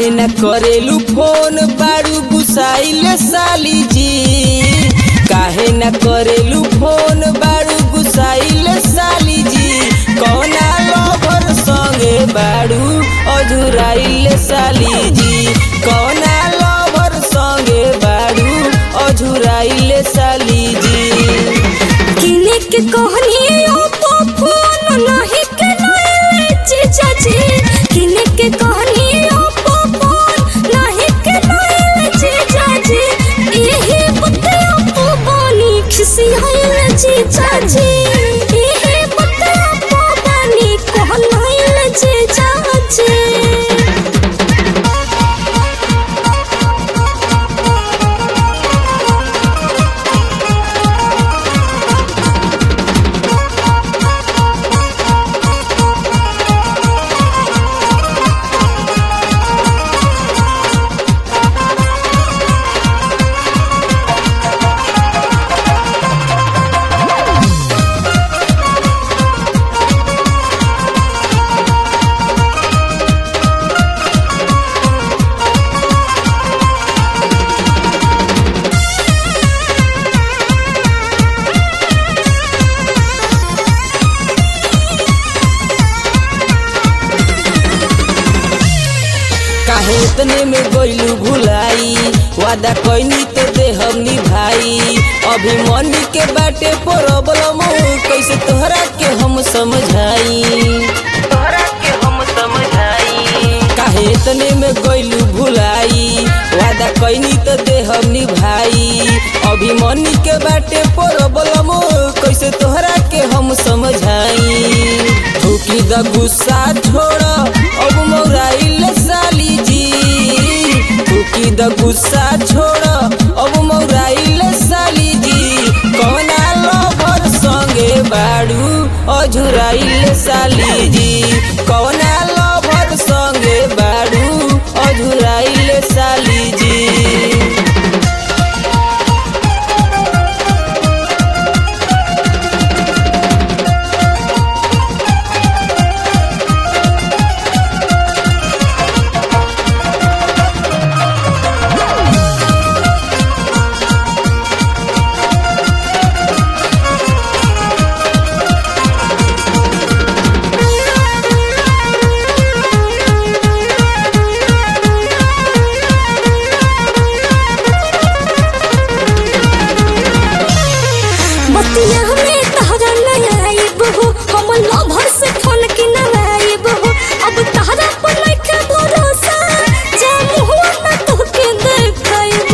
काहे न करेलू फोन बारू गुसाइल साली जी काहे न करेलू फोन बारू गुसाइल साली जी कौना लवर संगे बारू अधुराइल साली जी कौना लवर संगे बारू अधुराइल साली जी किने के कहनी ओप्पो फोन नाही के नए जीजा जी किने के कहनी ओप्पो फोन नाही के नए जीजा जी एही बते ओप्पो बनी खिसी होइल जीजा जी एही बते ओप्पो बनी कहनाइल जीजा जी काहे इतने में गइलू भुलाई वादा कइनी तो देहम निभाई अभी मन के बाटे प्रॉब्लम कैसे तोहरा के हम समझाई तोहरा के हम समझाई काहे इतने में गइलू भुलाई वादा कइनी तो देहम निभाई अभी मन के बाटे प्रॉब्लम कैसे तोहरा के हम समझाई ठोकी द गुस्सा छोड़ अब मौराइल साली जी ठोकी द गुस्सा छोड़ अब मौराइल साली जी कौना लवर संगे बाड़ू अझुराइल साली जी कौना लवर संगे बाड़ू अझुराइल साली जी बतिया में तहरा नहीं आइब हो हम लभर से फोन के न आइब हो अब तहरा पर लइके भरोसा जा मुहवा न तोहके देखाइब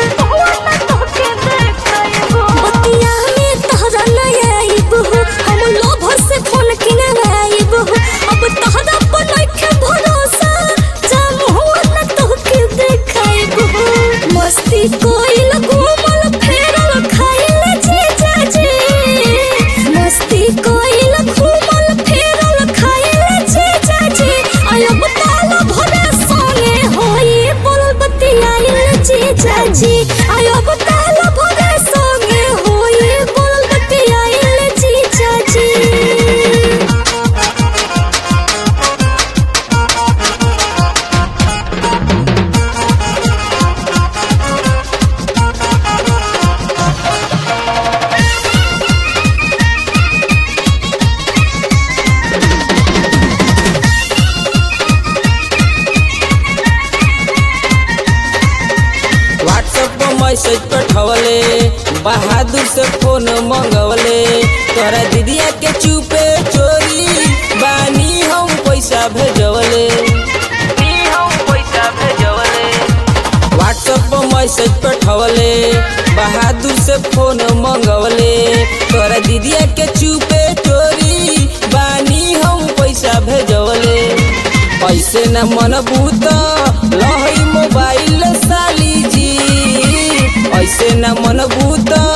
बतिया में तहरा नहीं आइब हो हम लभर से फोन के न आइब हो अब तहरा पर लइके भरोसा जा मुहवा न तोहके देखाइब मस्ती कोइल घूमल फेरल खाइल जीजा जी मस्ती कोइल घूमल फेरल खाइल जीजा जी आयब ताल भरे संगे होई बोल बतियाइल जीजा जी आयब ताल भरे संगे होई बोल बतियाइल जीजा जी व्हाट्सएप पर मैसेज पठवले बहादुर से फोन मंगवले तोहरा दीदिया के चुपे चोरी बानी हम पैसा भेजवले व्हाट्सएप पर मैसेज पठवले बहादुर से फोन मंगवले तोहरा दीदिया के चुपे चोरी बानी हम पैसा भेजवले ऐसे न मन भूत लहई मोबाइल साली जी ऐसे न मन भूत